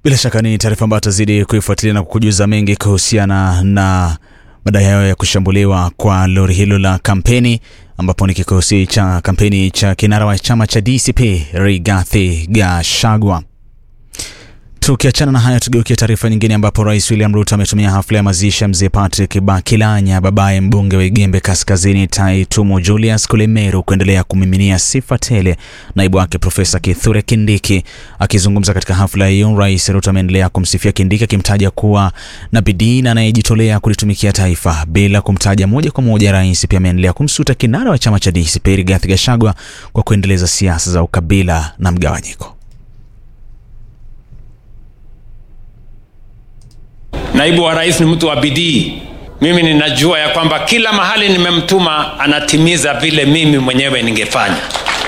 Bila shaka ni taarifa ambayo tutazidi kuifuatilia na kukujuza mengi kuhusiana na madai hayo ya kushambuliwa kwa lori hilo la kampeni, ambapo ni kikosi cha kampeni cha kinara wa chama cha DCP Rigathi Gachagua. Tukiachana na haya, tugeukia taarifa nyingine ambapo Rais William Ruto ametumia hafla ya mazishi ya mzee Patrick Bakilanya, babaye mbunge wa Igembe Kaskazini Taitumo Julius kule Meru, kuendelea kumiminia sifa tele naibu wake Profesa Kithure Kindiki. Akizungumza katika hafla hiyo, Rais Ruto ameendelea kumsifia Kindiki akimtaja kuwa na bidii na anayejitolea kulitumikia taifa. Bila kumtaja moja kwa moja, rais pia ameendelea kumsuta kinara wa chama cha DCP Rigathi Gachagua kwa kuendeleza siasa za ukabila na mgawanyiko. Naibu wa rais ni mtu wa bidii. Mimi ninajua ya kwamba kila mahali nimemtuma anatimiza vile mimi mwenyewe ningefanya.